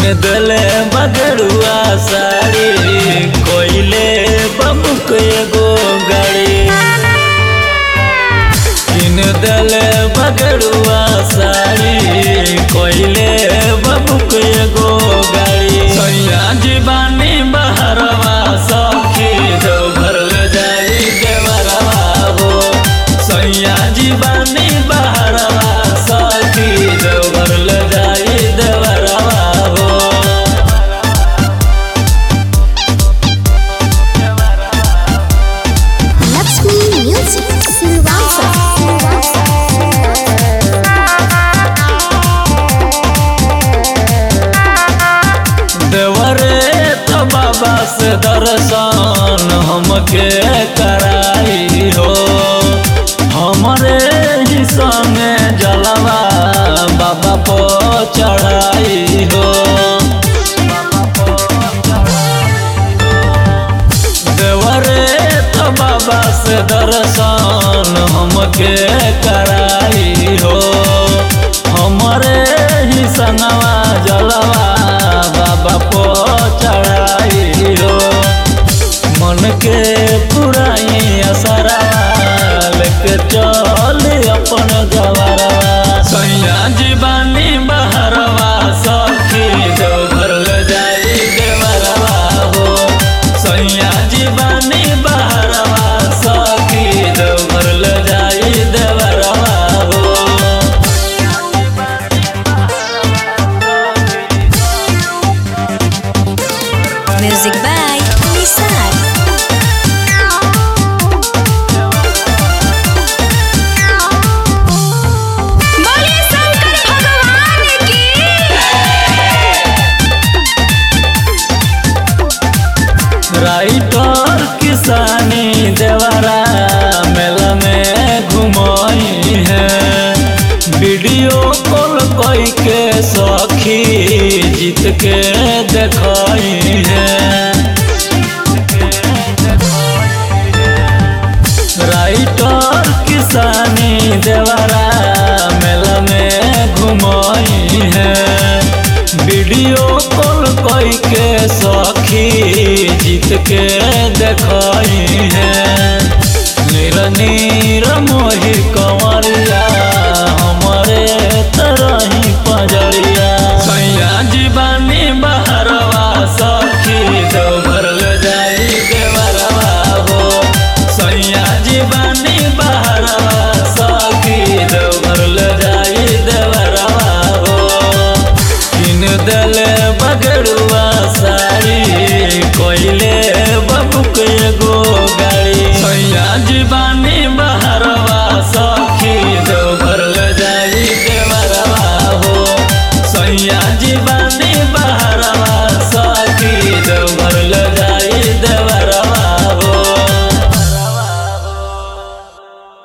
दले बगड़ुआ साड़ी कोइले बबुक एगो गाड़ी किन दले बगड़ुआ साड़ी कोइले बबुक एगो गाड़ी सैया जीवानी बहरवा सखी जो घर ले जाई देवरवा हो सैया जीवानी बहरवा सखी जो घर ले जाई देवरवा हो Lakshmi Music Silvassa. देवरे तो बाबा से दर्शन हमके कराई हो हमरे ही संगे जलवा बाबा को चढ़ाई हो देवरे तो बाबा से दर्शन हमके कराई हो हमरे ही संगवा जलवा बाबा को चढ़ाई हो मन के पुराई असरा लेके चल अपन गवरवा सैया जीवानी बहरवा सखी जो घर ले जाई देवरवा हो सैया जीवानी बहरवा सखी जो घर ले जाई देवरवा हो Music by Nisar. बोलिए शंकर भगवान की राइटर किसानी देवरा मेला में घुमाई है वीडियो कॉल कोई के सखी जीत के देखाई है राइटर किसानी देवरा मेला में घुमाई है वीडियो कॉल कोई के सखी जीत के देखाई है नीर नीर मोही कंवरिया हमारे तरही पजरिया सैया जीवानी बहरवा सखी जो घर ले जाई देवरवा हो सैया जीवानी बहरवा सखी जो घर ले जाई देवरवा हो किन दले बगड़ू